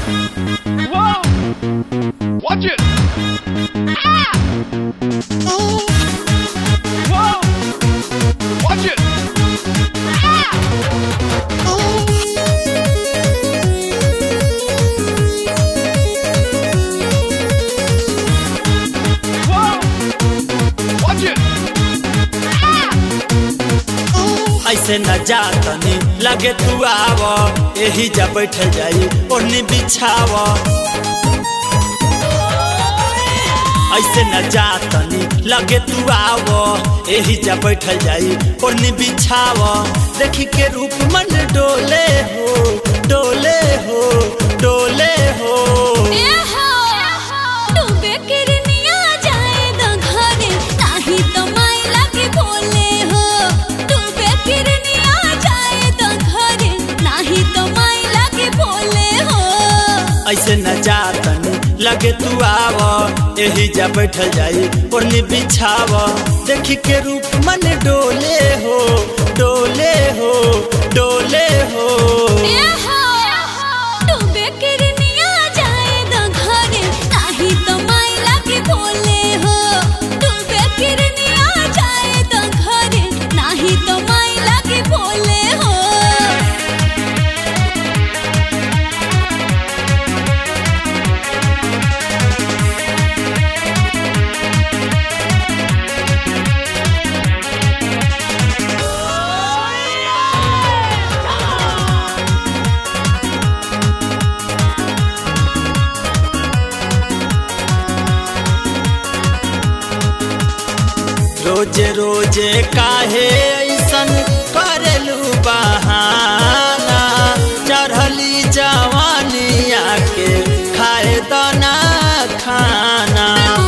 Whoa! Watch it! Whoa! Watch it! Whoa! Watch it! ऐसे न जा तनी लगे तू आव एही जा बैठ जाई ओढ़नी बिछाव ऐसे न जा तनी लगे तू आव एही जा बैठ जाई ओढ़नी बिछाव देखी के रूप मन डोले हो डोले हो डोले हो ऐसे न जा तनी लगे तू आव एही जा बैठ जाई ओढ़नी बिछाव देखी के रूप मन डोले हो डोले हो डोले हो तो माई लागे बोले हो रोजे रोजे काहे ऐसन करेलू बहाना चढ़ली जवानिया के खाए दना खाना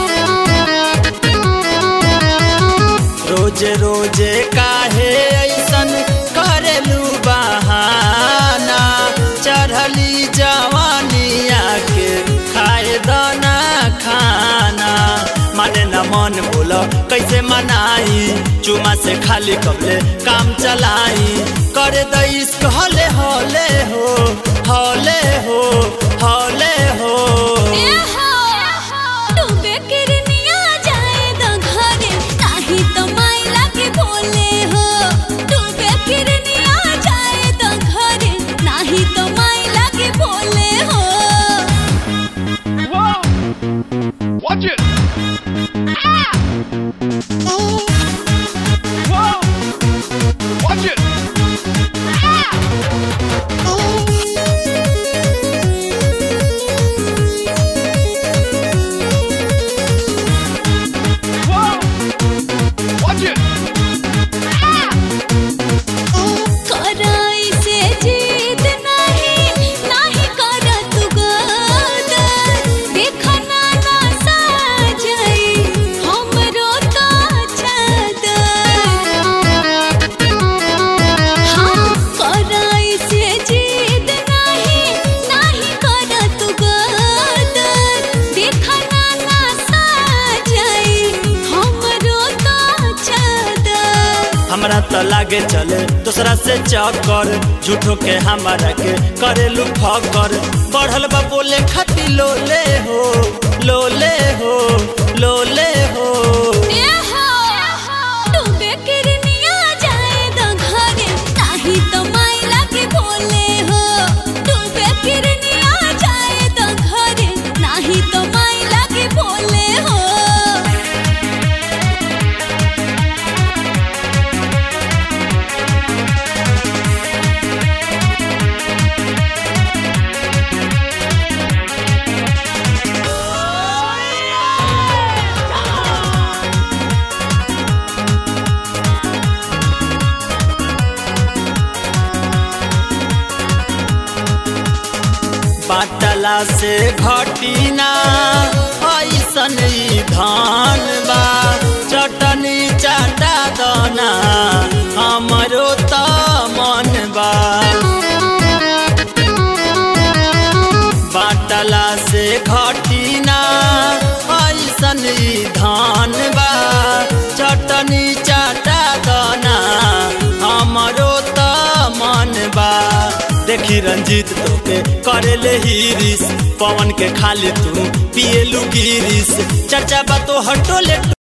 रोजे रोजे काहे ऐसन करेलू बहाना चढ़ली जवानिया के खाए दना खाना माने न मन बोल कैसे मनाई चुमा से खाली कपले काम चलाई करे द इश्क हले हले हो हले हो हले हो Whoa! Watch it! Whoa! Watch it! Whoa! Watch it! हमरा तो लागे चले दूसरा से चक्कर झूठो के हमारा के करेलू फकर बढ़ल बा बोले खाती लोले हो लोले हो लोले हो तो माई लागे बोले हो तू बेकिरनिया जाए तो घरे नाही तो माई लागे बोले हो बाटला से घटी ना ऐसन ई धान बा चटनी चाटा दना हमरो त मन बा बाटला से घटी ना ऐसन ई धान बा चटनी चाटा दना हमरो त मन बा देखी रंजीत तोके करे ले हिरिस पवन के खाली तू पिए लू गिरिस चर्चा बा तो हटोले